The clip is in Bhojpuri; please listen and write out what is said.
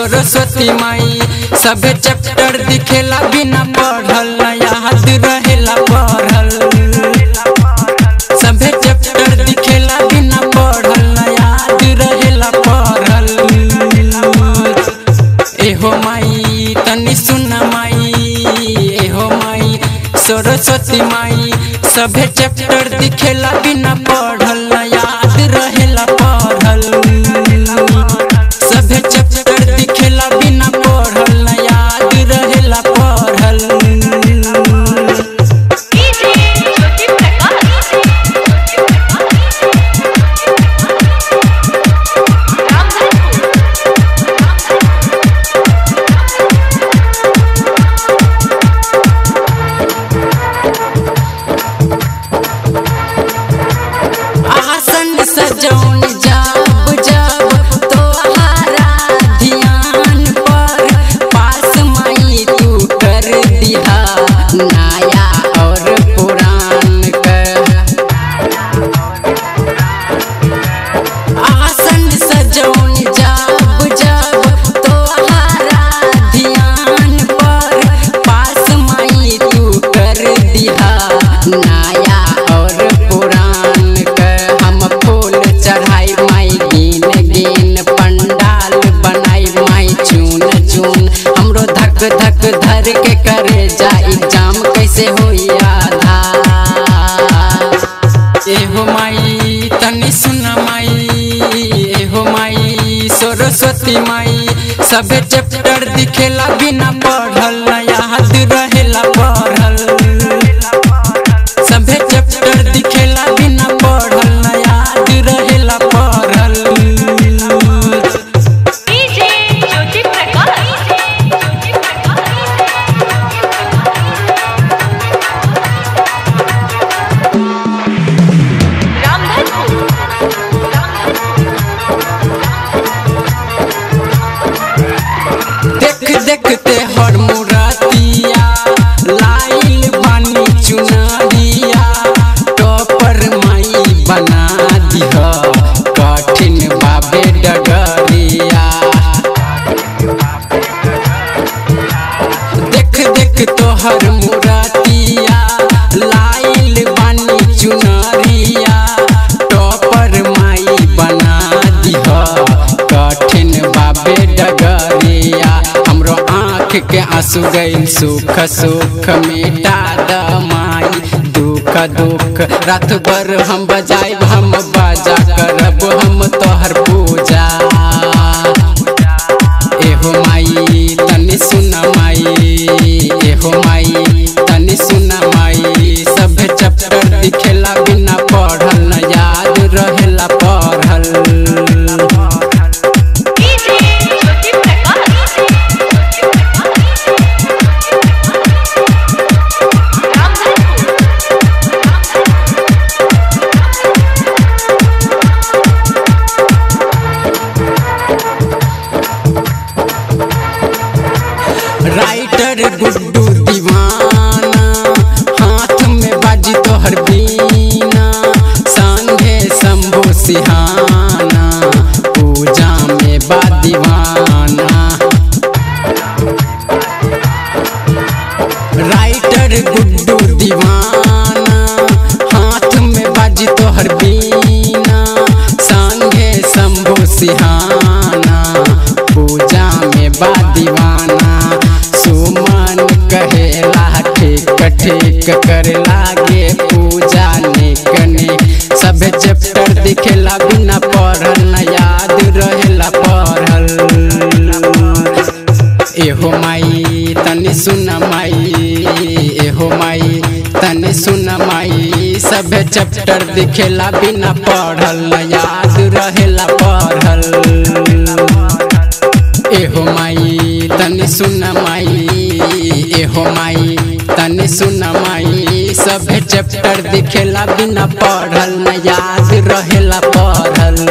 सरस्वती माई सभे चैप्टर दिखेला बिना पढ़ल न याद रहेला पढ़ल सभे चैप्टर दिखेला बिना पढ़ल न याद रहेला पढ़ल एहो माई तनी सुन माई एहो माई सरस्वती माई सभे चैप्टर दिखेला बिना पढ़ल न याद रहेला पढ़ल सभे चैप्टर दिखेला बिना पढ़ल न याद रहेला पढ़ल डीजे ज्योति प्रकाश आसन सजौन जब जब तोहरा ध्यान पर पास माई तू कर दिहा नया और पुरान कर आसन सजौन जब जब तोहरा ध्यान पर पास माई तू कर दिहा नया और पुरान कर हम फूल चढ़ाई माई गिन गिन पंडाल बनाई माई चून चून हमरो धक धक धर के करे जा एग्जाम कैसे होई आधा एहो माई तनी सुन माई एहो माई सरस्वती माई सभे चैप्टर दिखेला बिना पढ़ल न याद रहेला पढ़ल सभे चैप्टर दिखेला बिना पढ़ल न याद रहेला पढ़ल डीजे ज्योति प्रकाश देख देखते हर मुरतिया लाइल बानी चुनरिया टॉपर माई बना दिह कठिन बाबे डगरिया देख देख तोहर मुरतिया लाइल बानी चुनरिया टॉपर माई बना दिह कठिन बाबे डगरिया हमरो आँख के आंसू गइल सुख सुख मिटा द माई दुख दुख रात भर हम बजाइब हम बाजा करब हम तोहर पूजा एहो माई तनी सुन माई एहो माई तनी सुन माई सब चैप्टर दिखेला बिना पढ़ल न याद रहेला पढ़ल डीजे ज्योति प्रकाश राइटर गुड्डू दीवाना हाथ में बाजी तोहर बीना संगे शंभु सिहाना पूजा में बा दीवाना राइटर गुड्डू दीवाना हाथ में बाजी तोहर बीना संगे शंभु सिहाना पूजा में बा दीवाना सुमन कहेला ठीक ठीक कर लागे पूजा निक निक सब चैप्टर दिखेला बिना पढ़ल न याद रहेला पढ़ल एहो माई तनी सुन माई एहो माई तनी सुन माई सभे चैप्टर दिखेला बिना पढ़ल न याद रहेला पढ़ल एहो माई तनी सुन माई एहो माई तनी सुन माई सभे चैप्टर दिखेला बिना पढ़ल न याद रहेला पढ़ल